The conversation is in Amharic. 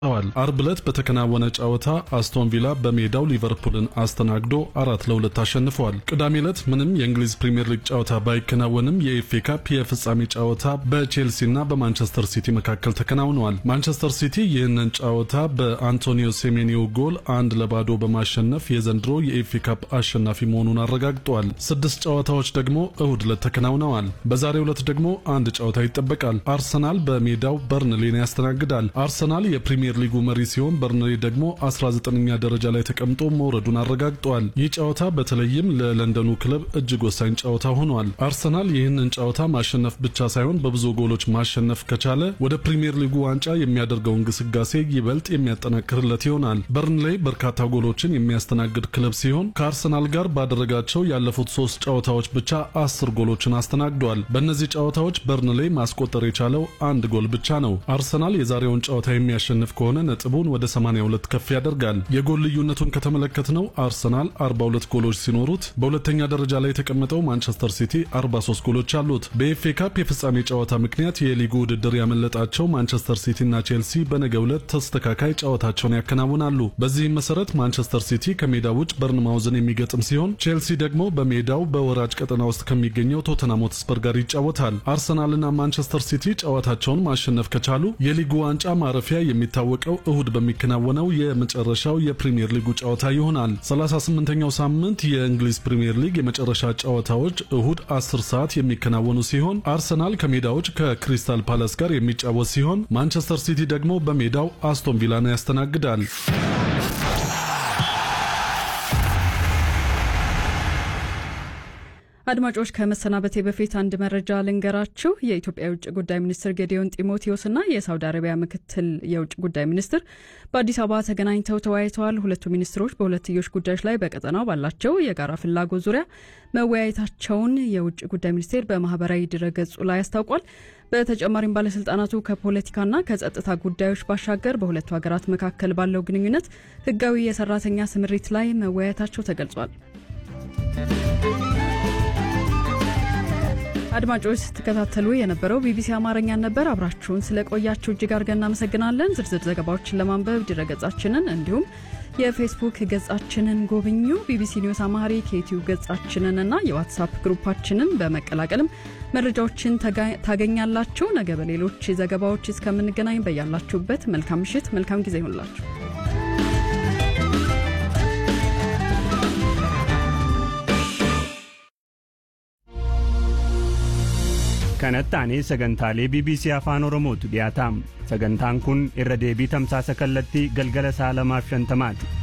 ዋል አርብ ዕለት በተከናወነ ጨዋታ አስቶን ቪላ በሜዳው ሊቨርፑልን አስተናግዶ አራት ለሁለት አሸንፈዋል። ቅዳሜ ዕለት ምንም የእንግሊዝ ፕሪምየር ሊግ ጨዋታ ባይከናወንም የኤፍኤ ካፕ የፍጻሜ ጨዋታ በቼልሲና በማንቸስተር ሲቲ መካከል ተከናውነዋል። ማንቸስተር ሲቲ ይህንን ጨዋታ በአንቶኒዮ ሴሜኒዮ ጎል አንድ ለባዶ በማሸነፍ የዘንድሮ የኤፍኤ ካፕ አሸናፊ መሆኑን አረጋግጧል። ስድስት ጨዋታዎች ደግሞ እሁድ ዕለት ተከናውነዋል። በዛሬው ዕለት ደግሞ አንድ ጨዋታ ይጠበቃል። አርሰናል በሜዳው በርንሌን ያስተናግዳል። አርሰናል የፕሪምየር ፕሪሚየር ሊጉ መሪ ሲሆን በርንሌ ደግሞ 19ኛ ደረጃ ላይ ተቀምጦ መውረዱን አረጋግጧል። ይህ ጨዋታ በተለይም ለለንደኑ ክለብ እጅግ ወሳኝ ጨዋታ ሆኗል። አርሰናል ይህንን ጨዋታ ማሸነፍ ብቻ ሳይሆን በብዙ ጎሎች ማሸነፍ ከቻለ ወደ ፕሪሚየር ሊጉ ዋንጫ የሚያደርገውን ግስጋሴ ይበልጥ የሚያጠናክርለት ይሆናል። በርንሌ በርካታ ጎሎችን የሚያስተናግድ ክለብ ሲሆን ከአርሰናል ጋር ባደረጋቸው ያለፉት ሶስት ጨዋታዎች ብቻ አስር ጎሎችን አስተናግዷል። በእነዚህ ጨዋታዎች በርንሌ ማስቆጠር የቻለው አንድ ጎል ብቻ ነው። አርሰናል የዛሬውን ጨዋታ የሚያሸንፍ ከሆነ ነጥቡን ወደ 82 ከፍ ያደርጋል። የጎል ልዩነቱን ከተመለከትነው አርሰናል 42 ጎሎች ሲኖሩት በሁለተኛ ደረጃ ላይ የተቀመጠው ማንቸስተር ሲቲ 43 ጎሎች አሉት። በኤፍኤ ካፕ የፍጻሜ ጨዋታ ምክንያት የሊጉ ውድድር ያመለጣቸው ማንቸስተር ሲቲና ቼልሲ በነገው ዕለት ተስተካካይ ጨዋታቸውን ያከናውናሉ። በዚህም መሰረት ማንቸስተር ሲቲ ከሜዳ ውጭ በርንማውዝን የሚገጥም ሲሆን ቼልሲ ደግሞ በሜዳው በወራጅ ቀጠና ውስጥ ከሚገኘው ቶተንሃም ሆትስፐር ጋር ይጫወታል። አርሰናልና ማንቸስተር ሲቲ ጨዋታቸውን ማሸነፍ ከቻሉ የሊጉ ዋንጫ ማረፊያ የሚታወቀው እሁድ በሚከናወነው የመጨረሻው የፕሪሚየር ሊጉ ጨዋታ ይሆናል። 38ኛው ሳምንት የእንግሊዝ ፕሪሚየር ሊግ የመጨረሻ ጨዋታዎች እሁድ 10 ሰዓት የሚከናወኑ ሲሆን አርሰናል ከሜዳዎች ከክሪስታል ፓላስ ጋር የሚጫወት ሲሆን ማንቸስተር ሲቲ ደግሞ በሜዳው አስቶን ቪላን ያስተናግዳል። አድማጮች ከመሰናበቴ በፊት አንድ መረጃ ልንገራችሁ። የኢትዮጵያ የውጭ ጉዳይ ሚኒስትር ጌዲዮን ጢሞቴዎስና የሳውዲ አረቢያ ምክትል የውጭ ጉዳይ ሚኒስትር በአዲስ አበባ ተገናኝተው ተወያይተዋል። ሁለቱ ሚኒስትሮች በሁለትዮሽ ጉዳዮች ላይ በቀጠናው ባላቸው የጋራ ፍላጎት ዙሪያ መወያየታቸውን የውጭ ጉዳይ ሚኒስቴር በማህበራዊ ድረገጹ ላይ አስታውቋል። በተጨማሪም ባለስልጣናቱ ከፖለቲካና ከጸጥታ ጉዳዮች ባሻገር በሁለቱ ሀገራት መካከል ባለው ግንኙነት ህጋዊ የሰራተኛ ስምሪት ላይ መወያየታቸው ተገልጿል። አድማጮች ስትከታተሉ የነበረው ቢቢሲ አማርኛን ነበር። አብራችሁን ስለቆያችሁ እጅግ አድርገን እናመሰግናለን። ዝርዝር ዘገባዎችን ለማንበብ ድረገጻችንን እንዲሁም የፌስቡክ ገጻችንን ጎብኙ። ቢቢሲ ኒውስ አማሪክ የዩትዩብ ገጻችንን እና የዋትሳፕ ግሩፓችንን በመቀላቀልም መረጃዎችን ታገኛላችሁ። ነገ በሌሎች ዘገባዎች እስከምንገናኝ በያላችሁበት መልካም ምሽት፣ መልካም ጊዜ ይሆንላችሁ። kanatti aanee sagantaalee bbc afaan oromootu dhiyaataam sagantaan kun irra deebii tamsaasa kallattii galgala sa'a lamaaf shantamaati